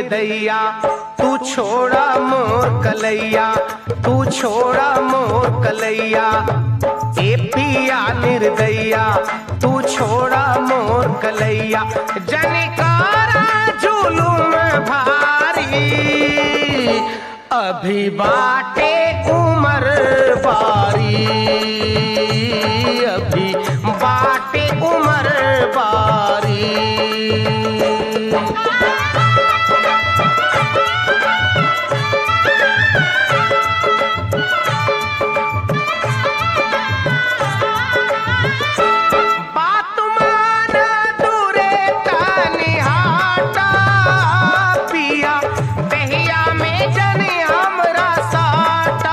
निर्दैया तू छोड़ा मोर कलैया तू छोड़ा मोर कलैया ए पिया निर्दैया तू छोड़ा मोर कलैया जनिकारा जुलुम भारी अभी बाटे उमर बारी अभी बाटे उमर बारी बात मान दूरे तनी हाटा पिया दहिया में जने हमरा साटा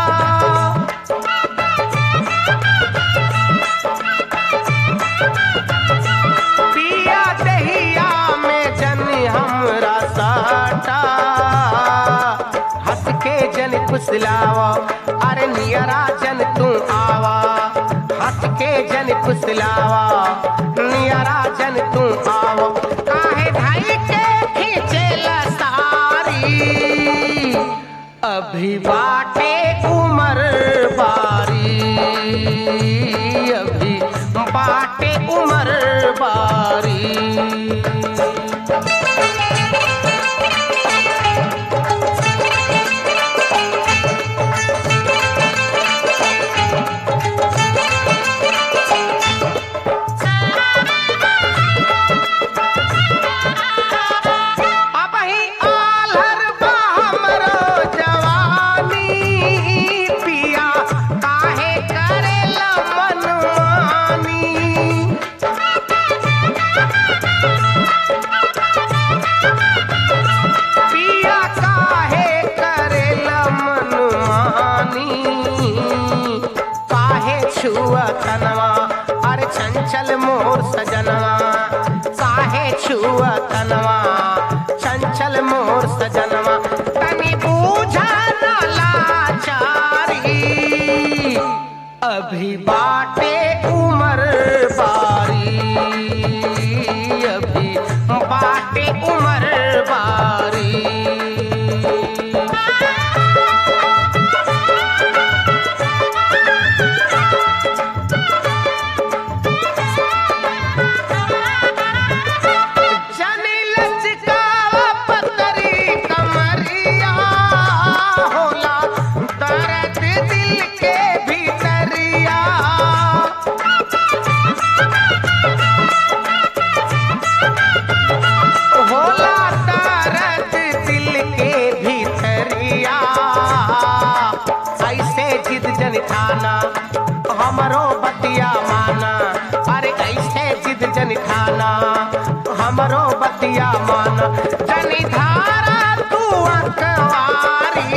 पिया दहिया में जने हमरा साटा हंस के जन फुसलावा अरे नियरा जन तू आवा हंस के जन फुसलावा नियरा जन तू आवा काहे धाई के खींचे सारी अभी बाटे उमर बारी अभी बाटे उमर बारी अब ही आलर बा हमरो जवानी पिया काहे करेला मनमानी पिया काहे करेला मनमानी काहे छुआ तनवा अरे चंचल मोर सजनवा काहे छुआ तनवा चंचल मोर सजनवा तनी बूझा न लाचारी अभी बाटे उमर बारी अभी बाटे उमर बारी जनी लचकावा पतरी कमरिया होला दर्द दिल के भीतरिया होला दर्द दिल के भीतरिया ऐसे जिद जन खाना हमरो बतिया माना अरे ऐसे जिद जन खाना हमरो बतिया माना जनी धारा तू अकवारी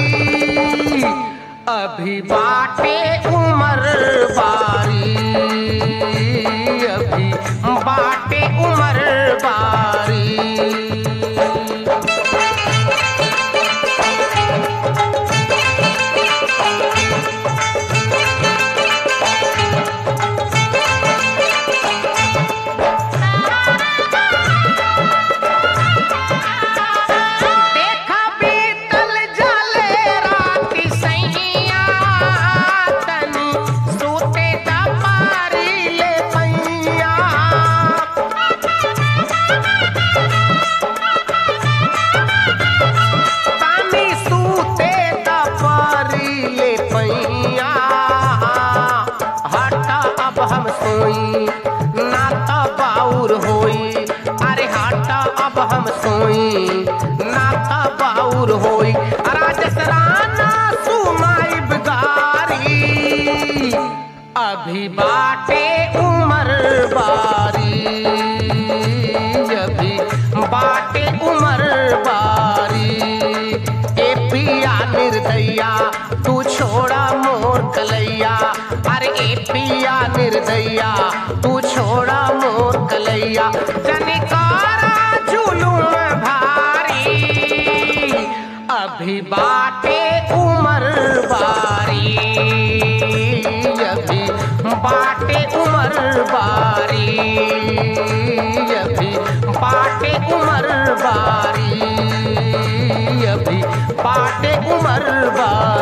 अभी बाटे उमर बारी अभी बाटे उमर बारी देखा बीतल जले राति सैया तनी सूते दा पारी ले पैया तानी सूते दा पारी ले पैया हटा अब हम सोई ना तो बाउर होई अरे हटा अब हम सोई ना तो बाउर होई राजस राना सुनाई बिगारी अभी बाटे उमर बारी अभी बाटे उमर बारी ए पिया निर्दैया तू छोड़ा मोर कलैया अरे ए पिया निर्दैया तू छोड़ा मोर कलैया जनिकारा जुलूम भारी अभी बाटे उमर बारी अभी बाटे उमर बारी अभी बाटे उमर बारी बा